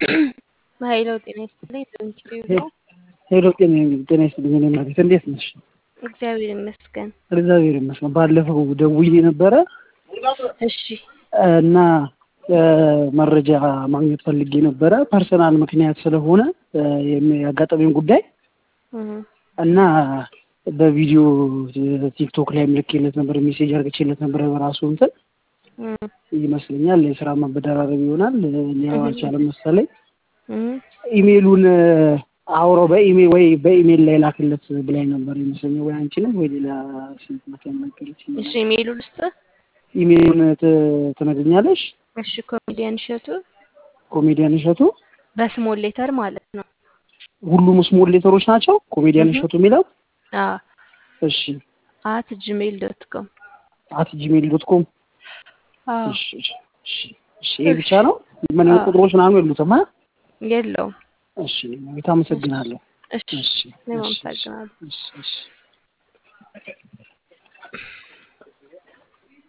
ሀይለው ጤና ይስጥልኝ። ዶንኪቲዩብ ነው። ሄሎ ጤና ጤና ይስጥልኝ። እኔ ማለት እንዴት ነሽ? እግዚአብሔር ይመስገን። እግዚአብሔር ይመስገን። ባለፈው ደውዬ ነበረ እሺ እና መረጃ ማግኘት ፈልጌ ነበረ ፐርሰናል ምክንያት ስለሆነ ያጋጠመኝ ጉዳይ እህ፣ እና በቪዲዮ ቲክቶክ ላይ ምልክለት ነበር፣ ሜሴጅ አርግቼለት ነበረ በራሱ እንትን እህ፣ ይመስለኛል የስራ ማበደራረብ ይሆናል ሊያው አልቻለም መሰለኝ። እህ። ኢሜሉን አውሮ በኢሜል ወይ በኢሜል ላይ ላክለት ብላኝ ነበር ይመስለኛል። ወይ አንቺ ነሽ ወይ ሌላ ስልክ መከመከለች። እሺ ኢሜይሉ ልስጥህ። ኢሜሉን ት- ትነግኛለሽ? እሺ ኮሜዲያን እሸቱ ኮሜዲያን እሸቱ በስሞል ሌተር ማለት ነው። ሁሉም ስሞል ሌተሮች ናቸው። ኮሜዲያን እህ። እሸቱ የሚለው አ እሺ፣ አት ጂሜይል ዶት ኮም አት ጂሜል ዶት ኮም አ እሺ፣ እሺ፣ እሺ፣ እሺ። ይሄ ብቻ ነው? ምን አዎ። ቁጥሮች ምናምን የሉትም? አ? የለውም። እሺ፣ ቤት አመሰግናለሁ። እሺ እሺ፣ እኔም እሺ፣ እሺ፣ አመሰግናለሁ። እሺ፣ እሺ።